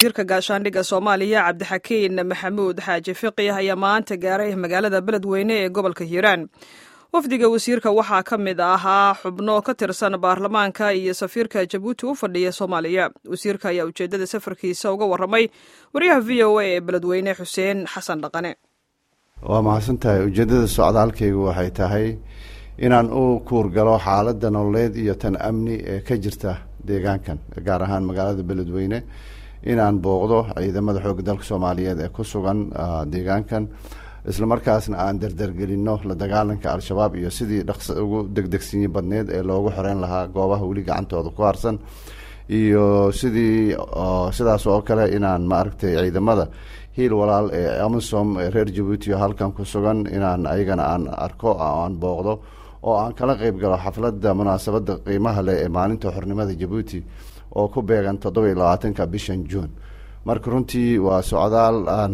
wasiirka gaashaandhigga soomaaliya cabdixakiin maxamuud xaaji fiqih ayaa maanta gaaray magaalada beledweyne ee gobolka hiiraan wafdiga wasiirka waxaa ka mid ahaa xubno ka tirsan baarlamaanka iyo safiirka jabuuti u fadhiya soomaaliya wasiirka ayaa ujeeddada safarkiisa uga warramay waryaha v o a ee beledweyne xuseen xasan dhaqane waa mahadsantahay ujeeddada socdaalkaygu waxay tahay inaan u kuurgalo xaaladda nololeed iyo tan amni ee ka jirta deegaankan gaar ahaan magaalada beledweyne inaan booqdo ciidamada xoogga dalka soomaaliyeed ee ku sugan deegaankan islamarkaasna aan dardargelinno la dagaalanka al-shabaab iyo sidii dhaqsa ugu degdegsinyi badneed ee loogu xoreyn lahaa goobaha weli gacantooda ku harsan iyo sidii sidaas oo kale inaan maaragtay ciidamada hiil walaal ee amisom ee reer jabuuti oo halkan ku sugan inaan ayagana aan arko aan booqdo oo aan kala qeyb galo xafladda munaasabadda qiimaha leh ee maalinta xornimada jabuuti oo ku beegan toddoba iyo labaatanka bishan juun marka runtii waa socdaal aan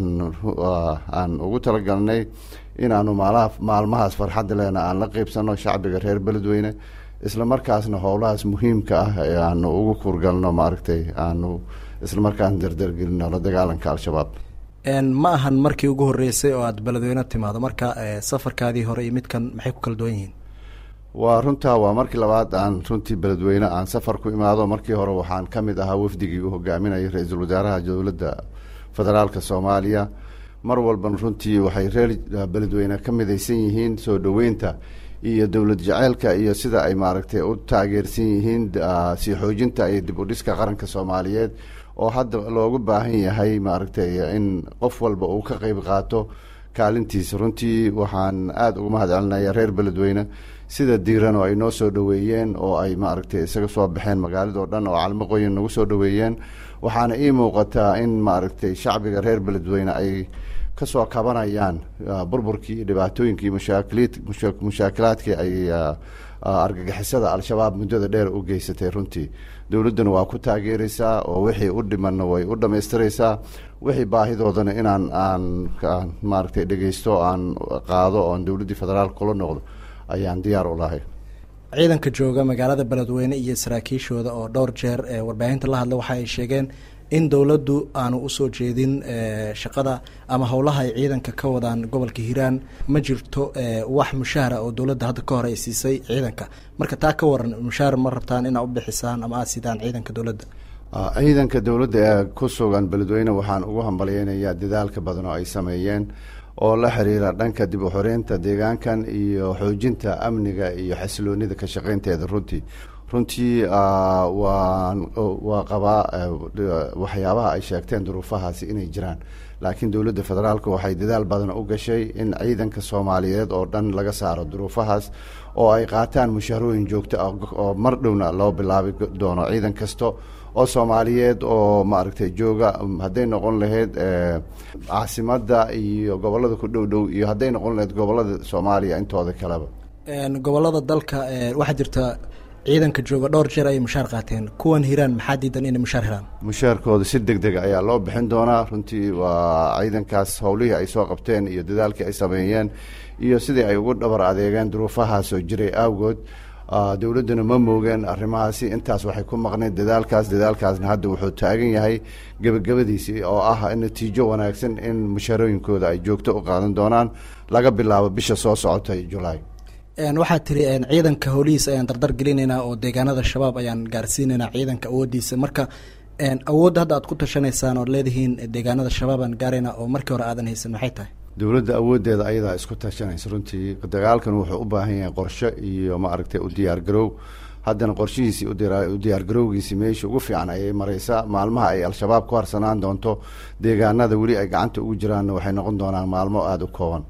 aan ugu talagalnay inaanu maalaha maalmahaas farxadda lehna aan la qeybsano shacbiga reer beledweyne isla markaasna howlahaas muhiimka ah ee aanu ugu kuurgalno maaragtay aanu isla markaasna dardargelino la dagaalanka al-shabaab ma ahan markii ugu horreysay oo aada beledweyne timaado marka safarkaadii hore iyo midkan maxay ku kala duwan yihiin waa runtaa waa markii labaad aan runtii beledweyne aan safar ku imaado markii hore waxaan ka mid ahaa wafdigii u hogaaminayay ra-iisul wasaaraha dowladda federaalka soomaaliya mar walban runtii waxay reer beledweyne ka midaysan yihiin soo dhoweynta iyo dowlad jaceylka iyo sida ay maaragtay u taageersan yihiin sii xoojinta iyo dib u dhiska qaranka soomaaliyeed oo hadda loogu baahan yahay maaragtay in qof walba uu ka qeyb qaato kaalintiisa runtii waxaan aada uga mahad celinaya reer beledweyne sida diiran oo ay noo soo dhoweeyeen oo ay maaragtay isaga soo baxeen magaaladao dhan oo calmo qoyin nagu soo dhoweeyeen waxaana ii muuqataa in maaragtay shacbiga reer beledweyne ay kasoo kabanayaan burburkii iyo dhibaatooyinkii mashaakiliid mushaakilaadkii ay argagixisada al-shabaab muddada dheer u geysatay runtii dowladduna waa ku taageereysaa oo wixii u dhimanna way u dhammaystiraysaa wixii baahidoodana inaan aan maaragtay dhegeysto aan qaado oon dowladdii federaalka kula noqdo ayaan diyaar u lahay ciidanka jooga magaalada beledweyne iyo saraakiishooda oo dhowr jeer ee warbaahinta la hadla waxa ay sheegeen in dowladdu aanu usoo jeedin shaqada ama howlaha ay ciidanka ka wadaan gobolka hiiraan ma jirto wax mushaahara oo dowladda hadda ka hor ay siisay ciidanka marka taa ka waran mushaahar ma rabtaan inaa u bixisaan ama aad sidaan ciidanka dowladda ciidanka dowladda ee ku sugan beledweyne waxaan ugu hambalyeynayaa dadaalka badan oo ay sameeyeen oo la xiriira dhanka dib u xoreynta deegaankan iyo xoojinta amniga iyo xasiloonida ka shaqeynteeda runtii runtii waan waa qabaa waxyaabaha ay sheegteen duruufahaasi inay jiraan laakiin dowladda federaalka waxay dadaal badan u gashay in ciidanka soomaaliyeed oo dhan laga saaro duruufahaas oo ay qaataan mushaharooyin joogto ah oo mar dhowna loo bilaabi doono ciidan kasta oo soomaaliyeed oo maaragtay jooga hadday noqon lahayd caasimadda iyo gobolada ku dhow dhow iyo hadday noqon lahayd gobolada soomaaliya intooda kaleba gobolada dalka waxaa jirta ciidanka jooga dhowr jeer ayay mushaar qaateen kuwan hiraan maxaa diidan inay mushaar helaan mushaarkooda si deg dega ayaa loo bixin doonaa runtii waa ciidankaas howlihii ay soo qabteen iyo dadaalkii ay sameeyeen iyo sidii ay ugu dhabar adeegeen duruufahaasoo jiray awgood dowladduna ma moogeen arrimahaasi intaas waxay ku maqneed dadaalkaas dadaalkaasna hadda wuxuu taagan yahay gebagabadiisii oo ah natiijo wanaagsan in mushaarooyinkooda ay joogto u qaadan doonaan laga bilaabo bisha soo socota julaay waxaad tiri ciidanka howlihiisa ayaan dardar gelinaynaa oo deegaanada shabaab ayaan gaarsiinaynaa ciidanka awooddiisa marka awoodda hadda aad ku tashanaysaan ood leedihiin deegaanada shabaab aan gaaraynaa oo markii hore aadan haysan maxay tahay dowladda awooddeeda ayadaa isku tashanaysa runtii dagaalkan wuxuu u baahan yahay qorshe iyo maaragtay u diyaargaroow haddana qorshihiisii u diyaargarowgiisii meesha ugu fiican ayay mareysaa maalmaha ay al-shabaab ku harsanaan doonto deegaanada weli ay gacanta ugu jiraanna waxay noqon doonaan maalmo aada u kooban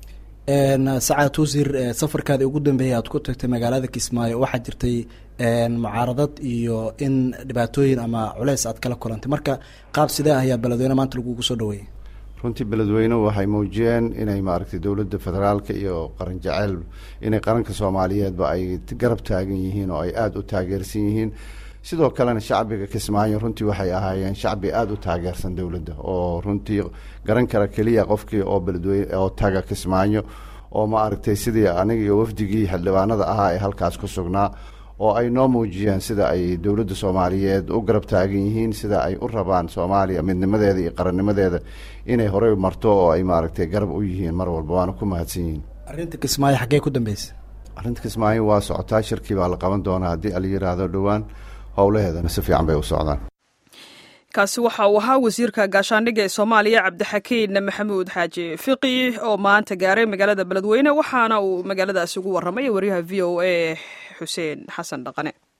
sacaad wasiir safarkaadii ugu dambeeyay aad ku tagtay magaalada kismaayo waxaa jirtay mucaaradad iyo in dhibaatooyin ama culeys aad kala kulantay marka qaab sidee ayaa beledweyne maanta lagugu soo dhaweeyey runtii beledweyne waxay muujiyeen inay maaragtay dowladda federaalka iyo qaran jaceyl inay qaranka soomaaliyeedba ay garab taagan yihiin oo ay aada u taageersan yihiin sidoo kalena shacbiga kismaayo runtii waxay ahaayeen shacbi aada u taageersan dowladda oo runtii garan kara keliya qofkii oo beledweyne oo taga kismaayo oo maaragtay sidii aniga iyo wafdigii xildhibaanada ahaa ee halkaas ku sugnaa oo ay noo muujiyeen sida ay dowladda soomaaliyeed u garab taagan yihiin sida ay u rabaan soomaaliya midnimadeeda iyo qarannimadeeda inay horey marto oo ay maaragtay garab u yihiin mar walba waana ku mahadsan yihiin arrinta kismaayo xaggee ku dambeysa arrinta kismaayo waa socotaa shirkii baa la qaban doonaa haddii ala yidhaahdo dhowaan howlaheedana si fiican bay u socdaan kaasi waxa uu ahaa wasiirka gaashaandhigga ee soomaaliya cabdixakiin maxamuud xaaji fiqi oo maanta gaaray magaalada beledweyne waxaana uu magaaladaasi ugu warramay wariyaha v o a xuseen xasan dhaqane